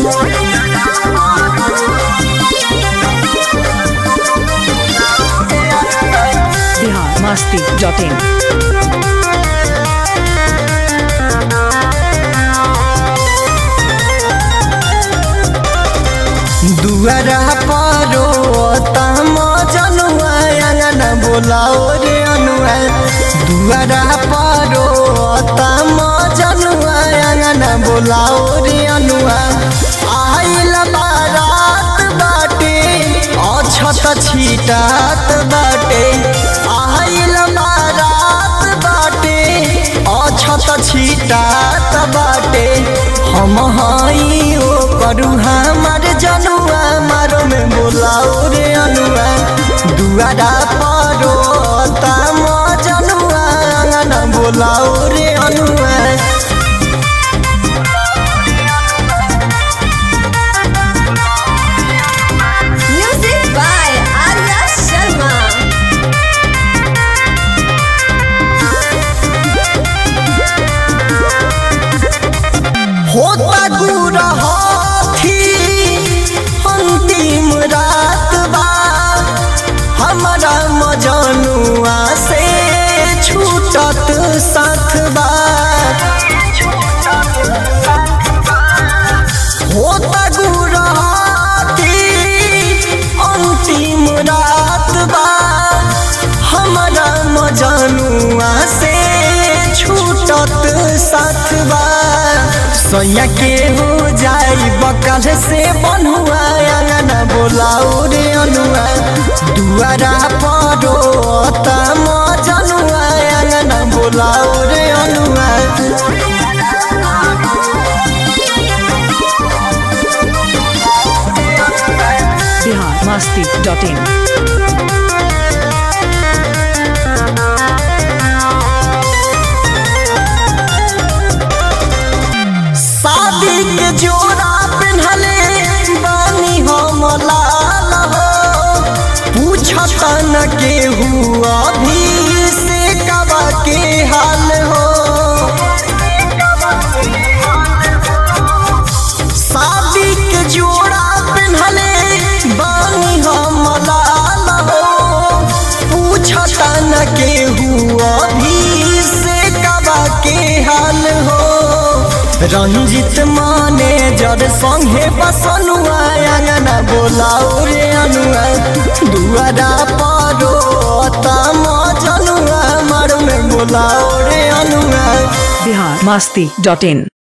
Bihar Masti dot in दुआरा परो तम जनुआ अंगन बोलाओ रे अनुआ दुआरा परो तम जनुआ अंगन बोलाओ रे अनुआ आइल बारात बाटे अछत छीटात बाटे आइल बारात बाटे अछत छीटात बाटे हम हई ओ करू हमार जनुआ मारो में बोलाओ रे अनुआ दुआरा परो तम जनुआ अंगन बोलाओ रे अनुआ Music by Arya Sharma. होता गुरहथी अंतिम रात बा हमारा मजनुआ से छूटत साथ बा होता गुरहथी अंतिम रात बा हमारा मजनुआ से छूटत साथ बा सैया के हो जाई बकल से बनुआ अंगन बोलाओ रे अनुआ दुआरा परो तम जनुआ अंगन बोलाओ रे अनुआ बिहार मस्ती डॉट इन शादी के जोड़ा पहनले बानी हम लाल हो पूछत न के हुआ भी से कबा के हाल हो शादी के जोड़ा पहनले बानी हम लाल हो पूछत न के हुआ भी से कबा के हाल हो रंजित माने जर संगे बसनुआ अंगना बोलाओ रे अनुआ दुआरा परो तम जनुआ मर में बोलाओ रे अनुआ बिहार मस्ती डॉट इन